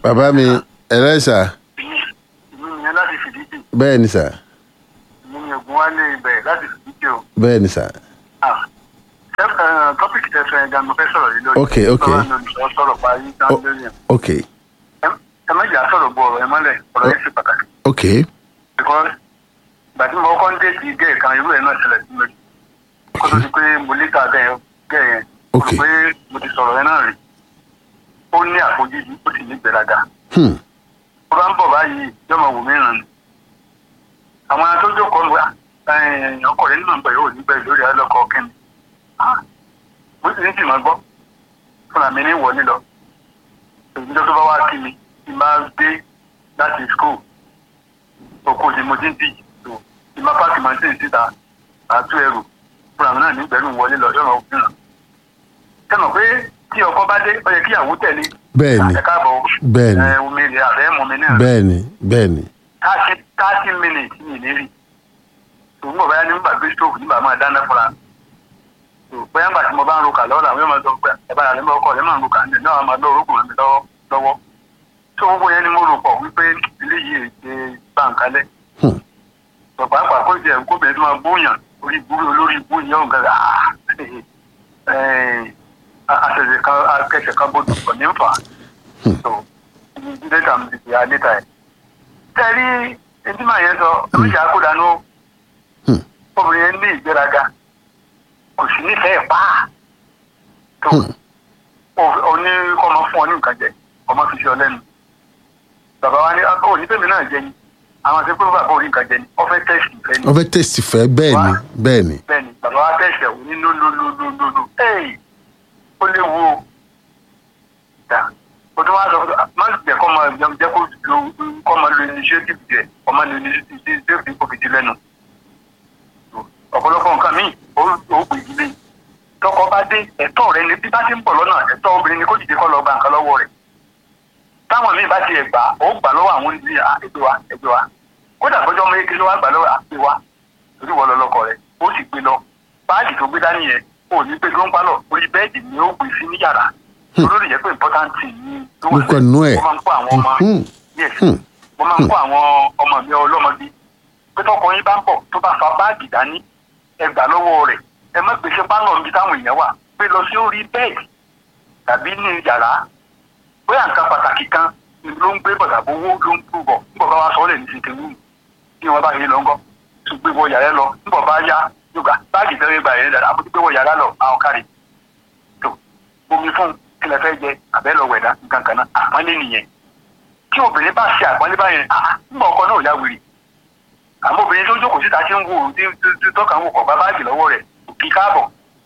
bàbá mi ẹ̀rẹ́ sà ìlú yẹn láti fìdíjì bẹ́ẹ̀ ni sà ìlú yẹn ògùn wá lé ibẹ̀ láti fìdíjì o. bẹ́ẹ̀ ni sà tọ́pìkì tẹ̀sán ẹ̀dá mo fẹ́ sọ̀rọ̀ yìí lórí. Ok, ok. sọ̀rọ̀ ní olùsọ sọ̀rọ̀ parí tán O- lórí ẹ̀. ok Ẹ- ẹ má jà sọ̀rọ̀ bu ọ̀rọ̀ ẹ mọ́lẹ̀ ọ̀rọ̀ yẹn ṣe pàtàkì. ok because ìgbà tí mo kọ́kọ́ ń dé sí gẹ́ẹ̀ kan irú ẹ̀ náà ṣẹlẹ̀ sí mi. kó tó di pé mo lé ta gẹ́ẹ̀ gẹ́ẹ̀ yẹn. mo Ok. rò pé mo ti sọ̀rọ̀ yẹn náà rí. ó ní àfojúdi ó sì ní ìgbéraga. hmm. tó bá ń bọ̀ báyìí yọmọ wò mí ràn. àwọn tó jókòó ń wá ọkọ̀ rẹ̀ nínú ìgbà yóò nígbà lórí alọ́kọ̀ kẹ́mi. bó ti ní sì máa gbọ́ fúnra mi ní ìwọlé lọ. ìjọ tó bá wá kí mi ti máa dé láti school òkú ni mo ti ń tì tó ti máa pààkì máa ń tì síta àtú ẹrù fúnra mi náà ní ìgbẹ́rù wọlé lọ yọ̀rọ̀ òfin ràn. sẹ́nu pé tí ọkọ bá dé ó yẹ kí ìyàwó tẹ̀lé. bẹ́ẹ̀ ni ẹ káàbọ̀ bẹ́ẹ̀ ni ẹ omi rẹ̀ àbẹ́ mọ̀ mi náà bẹ́ẹ̀ ni bẹ́ẹ̀ ni thirty thirty minutes ní ìlérí ṣùgbọ́n bàbá yá ní bàbá gbé stove ní bàbá máa dáná fúnra tó bóyá ńgbà tí mo bá ń ro kà lọ́wọ́ làwọn yóò máa sọ pé ẹ̀bá rẹ̀ lọ́wọ́ kọ́ ẹ̀ máa ń ro kà ní náà máa lọ́wọ́ orókùnrin mi lọ́wọ́ lọ́wọ́ tó gbogbo yẹn ni mo rò pọ̀ wípé ilé yìí ṣe báńkálẹ̀ Hmm. bàbá àpà kó jẹ kó bẹ̀rẹ̀ tó máa bóyàn orí ìbúrò olórí ìbú yẹn ò gàdá àṣẹṣẹ kan akẹ́ṣẹ̀ kan bójú kọ̀ ní nfa tó dẹ́ta mi ti di adẹ́ta ẹ̀ tẹ́rí ẹtí màá yẹn sọ oríṣi àkódànù Hmm. obìnrin yẹn ní ìgbéraga kò sí nífẹ̀ẹ́ pa tó Hmm. oní kọ́ ọmọ fún ọ ní nǹkan jẹ ọmọ fi ṣe ọ lẹ́nu bàbá wa ní ọ ní tèmi náà jẹ ni àwọn àti pé bàbá orí nǹkan jẹ ni ọ fẹ́ tẹ̀sí ìfẹ́ ni wọ́n fẹ́ tẹ̀sí fẹ́ bẹ́ẹ̀ ni bẹ́ẹ̀ ni bẹ́ẹ̀ ni bàbá wa tẹ̀sí ẹ̀wò ní lólólólólóló ẹ̀yìn ó léwu o dà o tún wá sọ fún má jẹ́ kọ́ máa jẹun jẹ́ kó lo kọ́ máa lo initiative jẹ kọ́ máa lo initiative kò fi di lẹ́nu ọ̀pọ̀lọpọ̀ nǹkan míì ó ó pè é lé tọkọ bá dé ẹ̀tọ́ rẹ ni bí bá ti ń bọ̀ lọ́nà ẹ̀tọ́ obìnrin ni kó dìde kọ́ lọ gba nǹkan lọ́wọ́ rẹ̀ táwọn míì bá ti ẹ̀ gbà ó gbà lọ́wọ́ àwọn onídìrí ẹgbẹ́ wa ẹgbẹ́ wa kódà bọ́jọ́ mọ́ eke ló wá gbà lọ́wọ́ àpè wa torí wọ́n lọ lọ́kọ rẹ̀ ó sì gbé lọ báàgì tó gbé dání yẹn ó ní pé tó ń pálọ̀ orí bẹ́ẹ̀dì ni ó gbé sí ní yàrá olórí yẹ pé important thing ni tó wà Lórúkọ nú ẹ̀. ó máa ń kó àwọn ọmọ Hmm. yes Hmm. mo máa ń kó àwọn ọmọ mi ọlọ́mọdé pé tọkọ yín bá ń bọ̀ tó bá fa báàgì dání ẹ gbà lọ́wọ́ rẹ̀ ẹ má gbèsè pálọ̀ níbi táwọn èèyàn wà gbé lọ sí orí bẹ́ẹ̀dì tàbí ní yàrá bóyá nǹkan pàtàkì kan ni ló ń gbé bọ̀dà owó ló ń kú bọ̀ nígbà bá wa sọ ọ́ lẹ̀ ní ṣètò wù kí wọ́n bá yé lọ ńkọ́ tó gbé wọ yàrá lọ nígbà bá yá yóò báàgì tẹ́lẹ̀ gbà yẹn dára àbúrò gbé wọ yàrá lọ àwọn kárí tó omi fún kílẹ̀ fẹ́ jẹ àbẹ́ lọ wẹ̀dá nǹkan kan náà àpọ́nlé nìyẹn tí obìnrin bá ṣe àpọ́nlé báyẹn ah nígbà ọkọ náà ò yá wèrè àmọ́ obìnrin tó jókòó síta tí ń wò tí tí tọ́ka ń wò kọ̀ bá báàgì lọ́wọ́ rẹ̀ kí káàbọ̀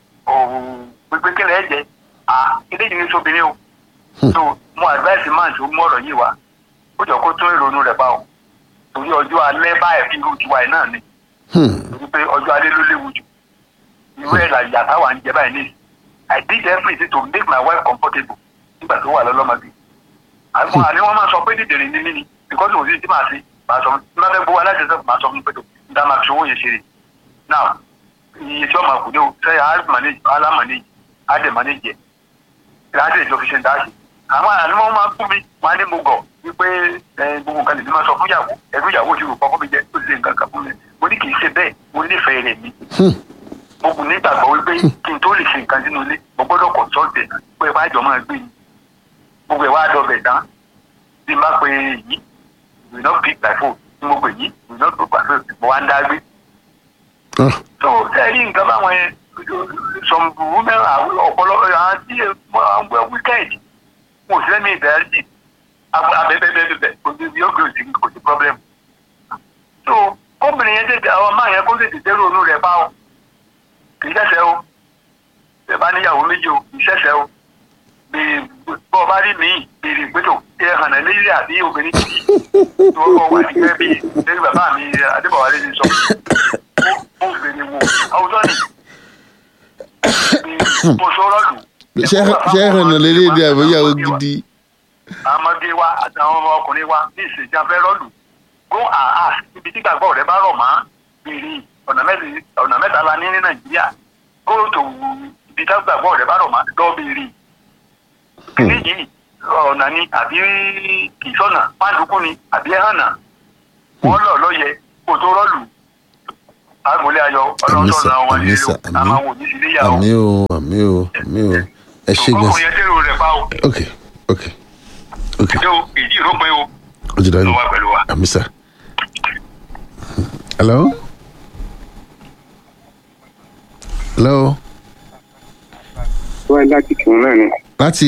òun pépé kílẹ̀ ẹ̀ jẹ́ ah ilé yìí ní sóbìnrin o so mo advice man tó mú ọ̀rọ̀ yìí wá ó jọ kó tún ìrònú rẹ̀ bá o torí ọjọ́ alẹ́ báyìí fi irú tiwa ẹ̀ náà ni Hmm. torí pé ọjọ́ alẹ́ ló léwu jù irú ẹ̀ làyà táwa ń jẹ báyìí ní I did everything to make my wife comfortable nígbà tó wà lọ́lọ́mọdé àwọn àní wọ́n máa sọ pé dídìrín ní mí ni because òsì tí màá ṣe màá sọ fún mi máa fẹ́ gbowó aláṣẹṣẹ màá sọ fún mi pé tó dá máa fi owó yẹn ṣeré now iye tí wọ́n máa kù ní o sẹ́yà á manage á manage á dẹ̀ manage ẹ̀ láti ìjọ fi ṣe ń dáṣe àwọn àní wọn máa kú mi wọn á ní mo gọ wípé ẹ, gbogbo nǹkan lè fi máa sọ fún ìyàwó ẹbí ìyàwó ti rò pọ̀ fún mi jẹ ó ti ṣe nǹkan kan fún mi mo ní kì í ṣe bẹ́ẹ̀ mo nífẹ̀ẹ́ rẹ̀ mi Hmm. mo kù nígbàgbọ́ wípé kí n tó lè ṣe nǹkan sínú ilé mo gbọ́dọ̀ consult ẹ̀ pé ẹ bá jọ máa gbé yìí gbogbo ẹ̀ wá dọ̀bẹ̀ tán bí n bá pe yìí we not pick my phone tí mo pè yìí we not pick my phone mo wá ń dá gbé Ah. so ẹ rí nǹkan báwọn yẹn some women are ọ̀pọ̀lọpọ̀ àwọn tí wọ́n wẹ́ weekend mo sì lẹ́mí ìbẹ̀rẹ̀ sí abẹ́bẹ́bẹ́bẹ́ kò sí yóò gbé òsì kò sí problem so kóbìnrin yẹn tètè àwọn máa yẹn kó tètè dé ronú rẹ̀ bá o kì í ṣẹ̀ṣẹ̀ o ẹ bá níyàwó méjì o kì í ṣẹ̀ṣẹ̀ o bí bọ́ ọ bá rí mi béèrè pétò ẹ hànà léyìí àbí obìnrin tí wọ́n kọ́ wà ní gẹ́gẹ́ bí lórí bàbá mi adébọ̀wálé ti sọ ó ó béèrè wò àwùjọ ni bí mo sọ rọ́ọ̀lù. ṣé ṣé ẹ̀hànà lélẹ́dí àbóyáwó gidi àwọn ọmọdé wa àtàwọn ọmọ ọkùnrin wa ní ìṣèjà fẹ́ rọ́ọ̀lù go and ask ibi tí gbàgbọ́ rẹ bá rọ̀ mọ́ béèrè ọ̀nà mẹ́ta- ọ̀nà mẹ́ta la ní ní nàìjíríà go to ibi tí gbàgbọ́ rẹ bá rọ̀ mọ́ lọ béèrè. kìnìún yìí ọ̀nà ni àbí ìsọ̀nà pàǹdùkú ni àbí ẹ̀hànà wọ́n lọ lọ́yẹ kó tó rọ́ọ̀lù agbolé ayọ̀ Àmín sà, ọlọ́sọ̀nà wọn àmín nílé sà, o àmín. àmọ́ wò ní sílé yà o àmì o àmì o àmì o ẹ ṣe gan kókò yẹn dèrò rẹ̀ pa o ok ok ok ṣé o èyí ìrópin o ó ti dájú ló wà pẹ̀lú wa. àmì sà hello hello wá láti kírun náà ni láti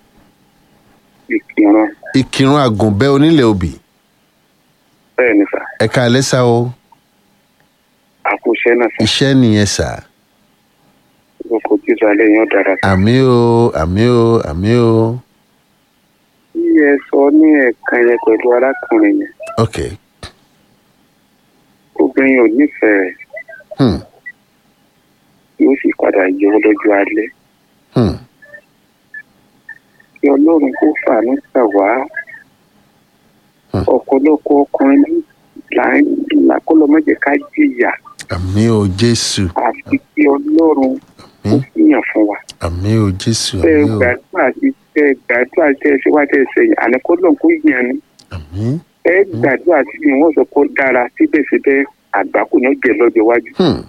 ìkírun ìkírun àgùnbẹ́ onílẹ̀ òbí bẹ́ẹ̀ ni sà ẹ̀ka ẹlẹ́sà o àkóṣe náà sà iṣẹ́ nìyẹn sà lóko jíjọ alẹ́ yẹn ó dára sà. àmì o àmì o àmì o bí ẹ sọ ní ẹ̀ẹ̀kan yẹn pẹ̀lú arákùnrin yẹn ok obìnrin ò nífẹ̀ẹ́ rẹ̀ hmm. yóò sì padà yọ ọ́ lọ́jọ́ alẹ́ Hmm. kí ọlọ́run kó fàánú gbà wá Hmm. ọ̀pọ̀lọpọ̀ ọkùnrin là ń là kó lọ mọ́jẹ̀ ká jìyà àmì o jésù àfi kí ọlọ́run kó àmì fìyàn fún wa. àmì o jésù tẹ́ ẹ àmì o gbàdúrà sí tẹ́ ẹ gbàdúrà tẹ́ ẹ ṣe wá tẹ́ ẹ sẹ́yìn àní kó lọ́n kó yàn ni. àmì ẹ gbàdúrà sí ni wọ́n sọ kó dára síbẹ̀síbẹ̀ àgbákò náà jẹ lọ́jọ́ iwájú. hmm.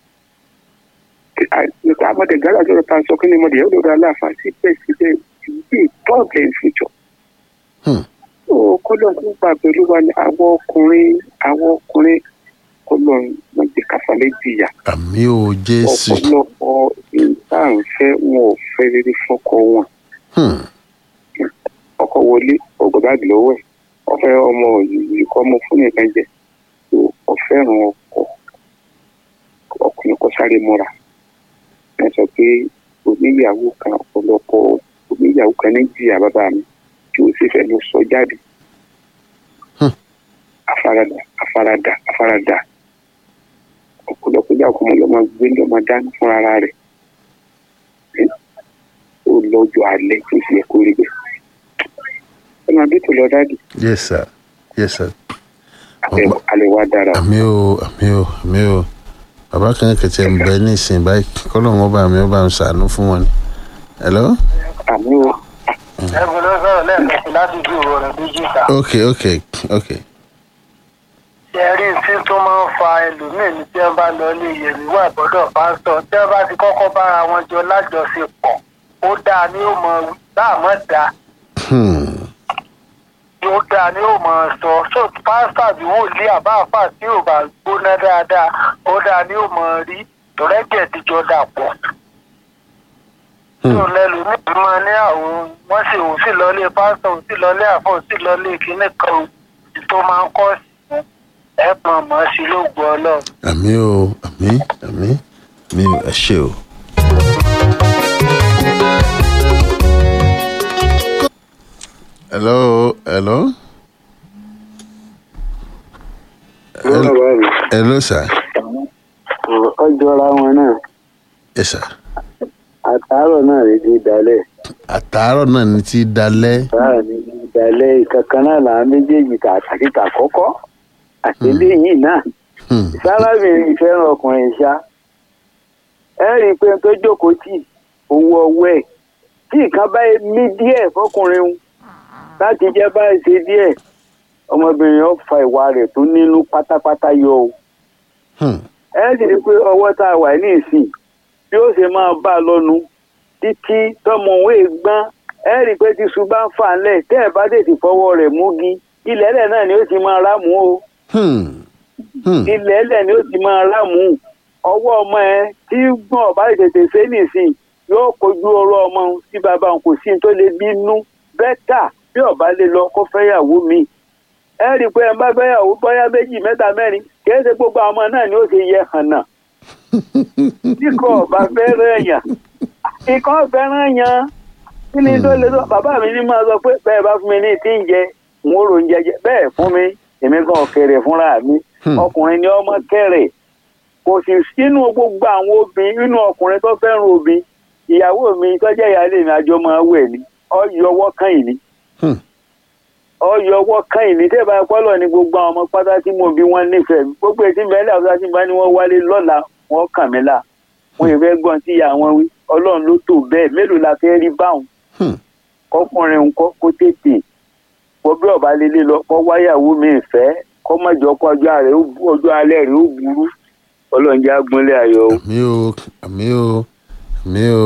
nípa àmọ́tẹ̀ gàdá tó ta sọ kí ni mo dẹ̀ yóò lọ́dọ̀ aláàfáà síbẹ̀síbẹ̀ ìdí problem future. Hmm. ó kọ́lọ́ tó gbà pẹ̀lú wa ni àwọn ọkùnrin àwọn ọkùnrin kọ́lọ́ wọn jẹ káfálẹ́ jìyà. àmì o jésù ọ̀pọ̀lọpọ̀ ìta ń fẹ́ wọn ò fẹ́ rere fọ́kọ wọn. hmm. ọkọ wọlé ọgbọ báàgì lọ́wọ́ ẹ̀ ọfẹ ọmọ yìí kọ ọmọ fún nìkan jẹ tó ọfẹràn ọkọ ọkùnrin kọ sáré múra ẹ sọ pé oníyàwó kan ọ̀pọ̀lọpọ̀ oníyàwó kan ní jìyà bàbá mi tí ó sì fẹ́ lọ sọ jáde Hmm. afárádà afárádà afárádà ọ̀pọ̀lọpọ̀ ìyá ọkọ ọmọ lọmọ gbé lọmọ dání fún ara rẹ̀ ẹ ó lọ́jọ́ alẹ́ tó sì yẹ kó rí bẹ́ẹ̀ ẹ máa bí tó lọ dáàdì yes sir yes sir alẹ́ alẹ́ wa dára o. àmì o àmì o àmì o bàbá kan kẹtẹ ń bẹ ní ìsìn báyìí kọlọ wọn bá mi ó bá ń sàánú fún wọn ni hello àmì o ẹ̀bùn ló sọ̀rọ̀ lẹ́ẹ̀kan sí láti ju ìwọ rẹ̀ méjì ta. ok ok ok ṣe rí tí tó máa ń fa ẹlòmíín ní tí wọ́n bá lọ ilé yẹ̀mí wà gbọ́dọ̀ pásítọ̀ tí wọ́n bá ti kọ́kọ́ bára wọn jọ lájọṣepọ̀ ó dáa ní ó mọ dáàmọ́ dáa hmm. ó dáa ní ó mọ sọ so pásítọ̀ àbí wòlíì àbáàfà tí ò bá gbóná dáadáa ó dáa ní ó mọ rí tọ́lẹ́jẹ̀ tíjọ dàpọ̀ tí ò lẹ́lòmíín máa ní àwọn wọ́n sì ò sì lọlé pásítọ̀ ò sì lọlé àfọ̀ ò sì lọlé kíní kan tó máa ń kọ́ sí ẹ̀ pọ̀n mọ́ sí ló gbọ́ ọlọ́run. àmì o àmì àmì mi ò ẹ ṣe o. hello hello lọ́nà báyìí hello sir ọjọ́ra wọn náà yes sir àtàárọ̀ náà lè di dalẹ̀ àtàárọ̀ náà ní ti dalẹ́ báà ní di dalẹ̀ ìkankan náà làwọn méjèèjì tà àti tà kọ́kọ́ àti léyìí náà Hmm. sárábìnrin fẹ́ràn ọkùnrin ṣá ẹ rí i pé tó jókòó tì owó ọwọ́ ẹ̀ tí nǹkan bá mí díẹ̀ fọkùnrin un láti jẹ́ báyìí ṣe díẹ̀ ọmọbìnrin yóò fa ìwà rẹ̀ tó nínú pátápátá yọ o Hmm. ẹ sì rí i pé ọwọ́ tá a wà ní ìsìn bí ó ṣe máa bá a lọ́nu títí tọmọ òun èègbọ́n ẹ rí i pé tíṣu bá ń fà ńlẹ̀ tẹ́ ẹ̀ bá tètè fọwọ́ rẹ̀ múgi ilẹ̀ ẹlẹ̀ náà ni ó ti máa rámù o Hmm. Hmm. ilẹ̀ ẹlẹ̀ ni ó ti máa rámù ọwọ́ ọmọ ẹ tí gbọ́n ọ̀bá tètè ṣe nìsín yóò kojú ọ̀rọ̀ ọmọ òun tí bàbá òun kò sí ní tó lè bínú bẹ́tà bí ọ̀bá lè lọ kó fẹ́yàwó mi ẹ rí i pé ẹ bá fẹ́yàwó bóyá méjì mẹ́ta mẹ́rin kì í ṣe gbogbo àwọn ọmọ náà ni ó ti yẹ hànà tí kò bá fẹ́ràn èèyàn ikọ́ fẹ́ràn yàn kí ni tó lè tó bàbá mi ní máa sọ pé bẹ́ẹ̀ bá fún mi ní tí ń jẹ n ó ro oúnjẹ jẹ bẹ́ẹ̀ fún mi èmi gan kéré fúnra mi Hmm. ọkùnrin ni ọmọ kéré kò sì sínú gbogbo àwọn obìnrin nínú ọkùnrin tó fẹ́ràn obìnrin ìyàwó mi tó jẹ́ ìyáálé mi àjọ máa wẹ̀ ni ọyọwọ́ kan yìí ni Hmm. ọyọwọ́ kan yìí ni tẹ́ bá pọ́lọ̀ ní gbogbo àwọn ọmọ pátá tí mo bí wọ́n nífẹ̀ẹ́ mi gbogbo ètí mẹ́lẹ̀ àbúrò tí bá ní wọ́n wálé lọ́la wọ́n kàn mí là wọ́n yẹ fẹ́ gbọ́n tí ìyá wọn wí ọlọ́run ló tó bẹ́ẹ̀ mélòó la fẹ́ rí báwọn Hmm. kọkùnrin ńkọ́ kó tètè kó bí ọba lélẹ̀ lọ kó wáyàwó mi fẹ́ kó mọ̀jọ́ kó ọjọ́ alẹ́ ó bu- ọjọ́ alẹ́ rẹ̀ ó burú ọlọ́run jẹ́ agbọ́nlé ayọ̀ o. àmì o àmì o àmì o.